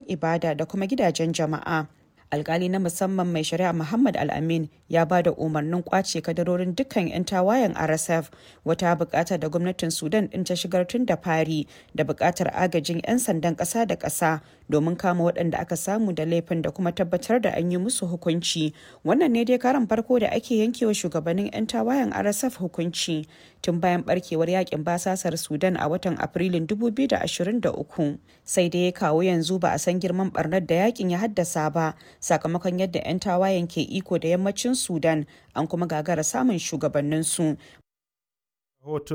ibada da kuma gidajen jama'a. alkali na musamman mai shari'a muhammad al-amin ya ba da umarnin kwace kadarorin dukkan 'yan tawayen rsf wata bukata da gwamnatin sudan din ta shigar tun da fari da bukatar agajin 'yan sandan kasa da kasa domin kama waɗanda aka samu da laifin da kuma tabbatar da an yi musu hukunci wannan ne dai karan farko da ake yankewa shugabannin 'yan tawayen rsf hukunci tun bayan barkewar yakin basasar sudan a watan afrilun 2023 sai dai kawo yanzu ba a san girman barnar da yakin ya haddasa ba sakamakon yadda 'yan tawayen ke iko da yammacin sudan an kuma gagara samun shugabanninsu